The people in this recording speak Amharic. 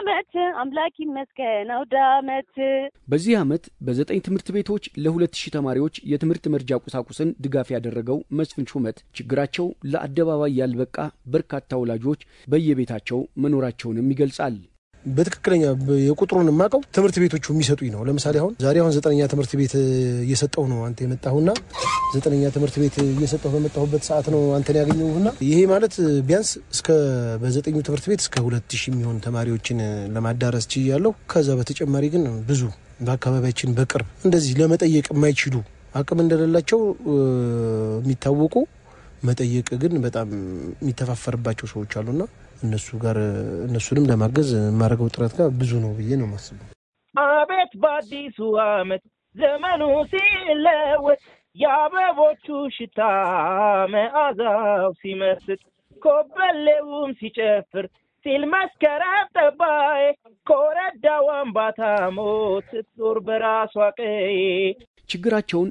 አመት አምላክ ይመስገን አውደ አመት። በዚህ ዓመት በዘጠኝ ትምህርት ቤቶች ለሁለት ሺህ ተማሪዎች የትምህርት መርጃ ቁሳቁስን ድጋፍ ያደረገው መስፍን ሹመት ችግራቸው ለአደባባይ ያልበቃ በርካታ ወላጆች በየቤታቸው መኖራቸውንም ይገልጻል። በትክክለኛ የቁጥሩን የማውቀው ትምህርት ቤቶቹ የሚሰጡኝ ነው። ለምሳሌ አሁን ዛሬ አሁን ዘጠነኛ ትምህርት ቤት እየሰጠው ነው አንተ የመጣሁና ዘጠነኛ ትምህርት ቤት እየሰጠሁ በመጣሁበት ሰዓት ነው አንተን ያገኘሁና ይሄ ማለት ቢያንስ እስከ በዘጠኙ ትምህርት ቤት እስከ ሁለት ሺህ የሚሆን ተማሪዎችን ለማዳረስ ችያለሁ። ከዛ በተጨማሪ ግን ብዙ በአካባቢያችን በቅርብ እንደዚህ ለመጠየቅ የማይችሉ አቅም እንደሌላቸው የሚታወቁ መጠየቅ ግን በጣም የሚተፋፈርባቸው ሰዎች አሉና እነሱ ጋር እነሱንም ለማገዝ የማደርገው ጥረት ጋር ብዙ ነው ብዬ ነው የማስበው። አቤት በአዲሱ ዓመት ዘመኑ ሲለወጥ የአበቦቹ ሽታ መዓዛው ሲመስጥ ኮበሌውም ሲጨፍር ሲል መስከረም ጠባይ ኮረዳው አምባታ ሞት ስትዞር በራሷ ቀዬ ችግራቸውን